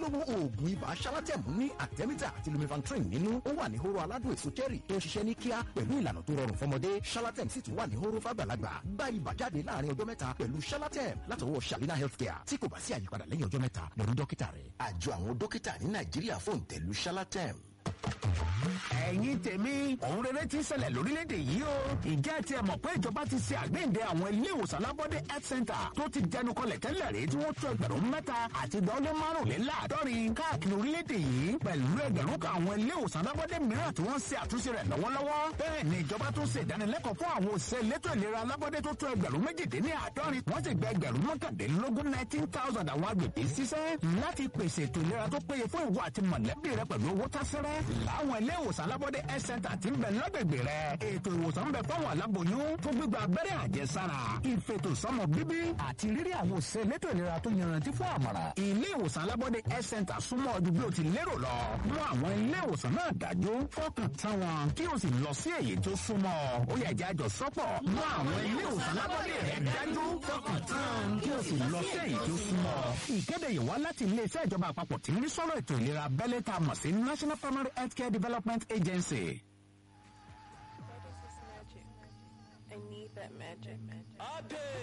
ojúlówó oògùn ibà shalatem ní àtẹ́mítà àti lumifantrin nínú ó wà ní hóró aládùn èso cherry tó ń ṣiṣẹ́ ní kíá pẹ̀lú ìlànà tó rọrùn fọmọdé shalatem sì tún wà ní hóró fàgbàlagbà gba ibà jáde láàrin ọjọ́ mẹ́ta pẹ̀lú shalatem látọwọ́ shalina healthcare tí kò bá sí àyípadà lẹ́yìn ọjọ́ mẹ́ta lọ rí dókítà rẹ̀ àjọ àwọn dókítà ní nàìjíríà fòǹtẹ̀lù shalatem ẹ̀yin tèmi òun rere ti ń ṣẹlẹ̀ lórílẹ̀‐èdè yìí o ìjẹ́ ti ẹ̀ mọ̀ pé ìjọba ti ṣe àgbéǹde àwọn ilé ìwòsàn alábọ́dé health center tó ti dẹnu kọlẹ̀ tẹ́lẹ̀ rí tí wọ́n tó ẹgbẹ̀rún mẹ́ta àti ìdánwò márùnléláàádọ́rin káàkiri orílẹ̀‐èdè yìí pẹ̀lú ẹgbẹ̀rún kan àwọn ilé ìwòsàn alábọ́dé mìíràn tí wọ́n ń ṣe àtúnṣe rẹ̀ lọ́wọ́lọ́wọ́ bẹ́ẹ̀ ni ìjọba tó ṣe ìdánilẹ́kọ̀ọ́ fún àwọn òṣìṣẹ́ elétò ìlera alábọ́dé tó tó ẹgbẹ̀rún méjìdínláàádọ́rin wọ́n sì gba ẹgbẹ̀rún mọ́kàndínlógún nineteen thousand àwọn agbègbè ṣiṣẹ́ láti pèsè ètò ìlera tó péye fún ìwọ àti mọ̀lẹ́bí rẹ pẹ̀lú owó tásẹ́rẹ́ láwọn ilé ìwòsàn alábọ́dé health center ti ń bẹ lágbègbè rẹ ètò ìwòsàn ń bẹ fáwọn aláboyún fún gbígba abẹ́rẹ́ àjẹsára ìfètò sọmọ bíbí àti rírí àwọn òṣìṣẹ́ elétò ìlera tó yanrantí fún àmọ̀ràn ilé ìwòsàn alábọ́dé health center súnmọ́ ọdún bí o ti lérò lọ mú àwọn ilé ìwòsàn náà dájú fọkàn tán wọn kí o sì lọ sí èyí tó súnmọ́ ó yẹ jẹ́ àjọ sọ́pọ̀ mú àwọn ilé ìwòsàn alábọ́dé rẹ dájú fọkàn tán kí o sì lọ sí èyí tó súnmọ́ ìkéde yìí wá láti iléeṣẹ́ ìjọba àpapọ̀ tí ń rí sọ́rọ̀ ètò ìlera abẹ́lé tá a mọ̀ sí national primary healthcare development agency. What is this magic? I need that magic.